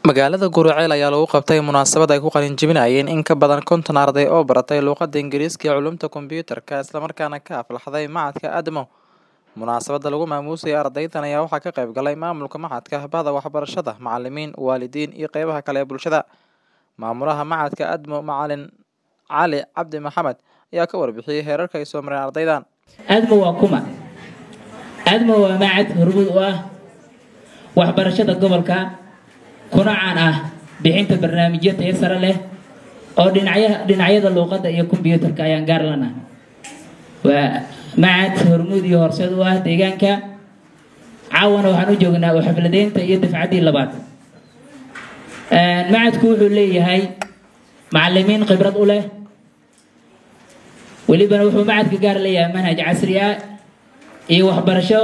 Magaalada Guriceel ayaa lagu qabtay munaasabad ay ku qalin jebinayeen in ka badan konton arday oo baratay luqadda Ingiriiska iyo culuumta kombiyuutarka isla markaana ka aflaxday Machadka ADMO. Munaasabadda lagu maamuusay ardaydan ayaa waxaa ka qayb galay maamulka machadka, bahda waxbarashada, macalimiin, waalidiin iyo qeybaha kale ee bulshada. Maamulaha Machadka ADMO Macalin Cali Cabdi Maxamed ayaa ka warbixiyay heerarka ay soo mareen ardaydan. ADMO waa kuma ADMO waa macad hormuud u ah waxbarashada gobolka kuna caan ah bixinta barnaamijyo tayo sare leh oo dhinacya dhinacyada luuqadda iyo kombiyuutarka ayaan gaar lana waa macad hormuud iyo horseed u ah deegaanka caawana waxaan u joognaa oo xafladeynta iyo dafcaddii labaad macadku wuxuu leeyahay macalimiin khibrad u leh welibana wuxuu macadka gaar leeyahay manhaj casri ah iyo waxbarasho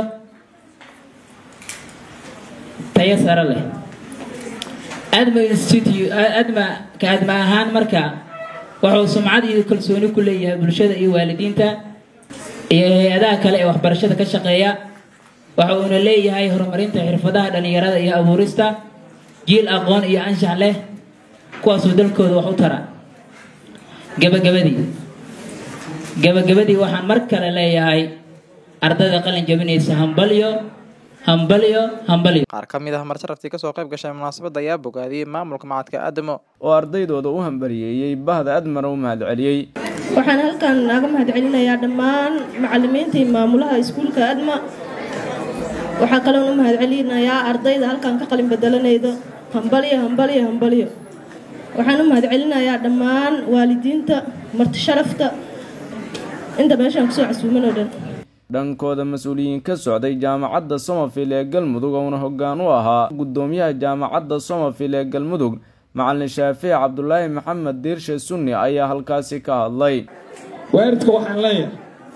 tayo sare leh adma institute adma ka adma ahaan marka wuxuu sumcad iyo kalsooni ku leeyahay bulshada iyo waalidiinta iyo hay-adaha kale ee waxbarashada ka shaqeeya waxa uuna leeyahay horumarinta xirfadaha dhalinyarada iyo abuurista jiil aqoon iyo anshax leh kuwaasoo dalkooda wax u tara gabagabadii gabagabadii waxaan mar kale leeyahay ardayda qalin jabinaysa hambalyo hambalyo hambalyo Qaar ka mid ah martaraftii ka soo qayb gashay munaasabadda ayaa bogaadiyey maamulka Machadka ADMO. oo ardaydooda u hambariyeeyey bahda admana u mahadceliyey waxaan halkan naaga mahadcelinayaa dhammaan macalimiinta iyo maamulaha iskuulka adma waxaa kaloon u mahadcelinayaa ardayda halkan ka qalin bedelanayda hambalyo hambalyo hambalyo waxaan u mahadcelinayaa dhammaan waalidiinta marti sharafta inta meeshaan kusoo casuuman oo dhan dhankooda mas-uuliyiin ka socday jaamacadda somerville ee galmudug ouna hoggaan u ahaa guddoomiyaha jaamacadda somerville ee galmudug macalin shaafici cabdulaahi maxamed diirshe sunni ayaa halkaasi ka hadlay waalidka waxaan leeyahay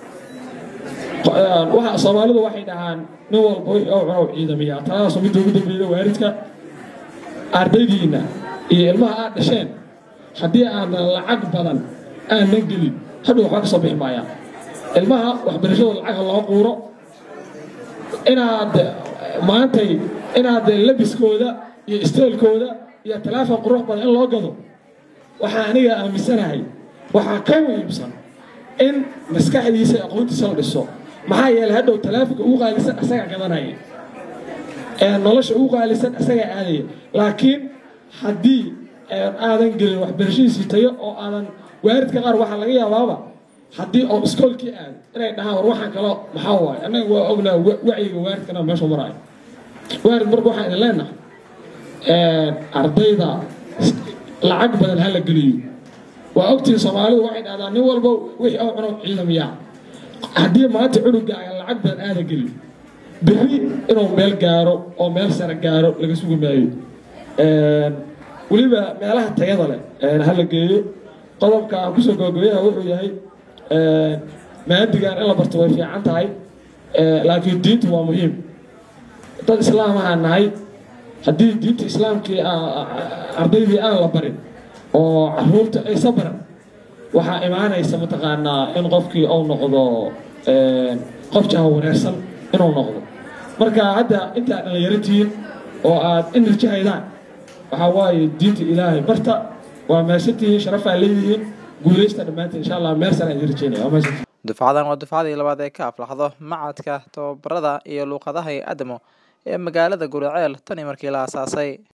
waxa soomaalidu waxay dhahaan nin walba wixii oo cunow ciidamiyaa taasoo midda ugu dambeeyda waalidka ardaydiinna iyo ilmaha aad dhasheen haddii aanan lacag badan aanan gelin hadhow waxba ka soo bixi maayaan ilmaha waxbarashadooda lacag ha loo quuro inaad maantay inaad labiskooda iyo isteelkooda iyo talaafon qurux badan in loo gado waxaa aniga aaminsanahay waxaa ka muhiimsan in maskaxdiisa aqoontiisa la dhiso maxaa yeelay hadhow talaafonka ugu qaalisan asagaa gadanaya ee nolosha ugu qaalisan asagaa aadaya laakiin haddii aadan gelin waxbarashadiisii tayo oo aadan waalidka qaar waxaa laga yaabaaba haddii oo iskoolkii aad inay dhahaan war waxaan kalo maxaa waaye annaga waa ognaa wacyiga waalidkana meeshu maraayo waalid marka waxaan idin leenahay ardayda lacag badan ha la geliyo waa ogtiin soomaalidu waxay dhahdaan nin walba wixii oo cuno ciidamiyaa haddii maanta cunuga aan lacag badan aada gelin berri inuu meel gaaro oo meel sare gaaro laga sugi maayo weliba meelaha tayada leh ha la geeyo qodobka aan kusoo gabagabeyaha wuxuu yahay maadigan in la barto way fiican tahay laakiin diintu waa muhiim dad islaamahaan nahay haddii diinta islaamkii ardaydii aan la barin oo caruurta aysa baran waxaa imaanaysa mataqaanaa in qofkii uu noqdo qof jaha wareersan inuu noqdo marka hadda intaad dhallinyaratihiin oo aad enerji haydaan waxaa waaye diinta ilaahay barta waa meeshantihiin sharafaa leeyihiin guulaysta dhammaantiin insha allah meel sare aan rajeynaya waa meeshan Dufcadan waa dufcadii labaad ee ka aflaxdo Machadka tababarada iyo luqadaha ee ADMO ee magaalada Guriceel tani markii la aasaasay.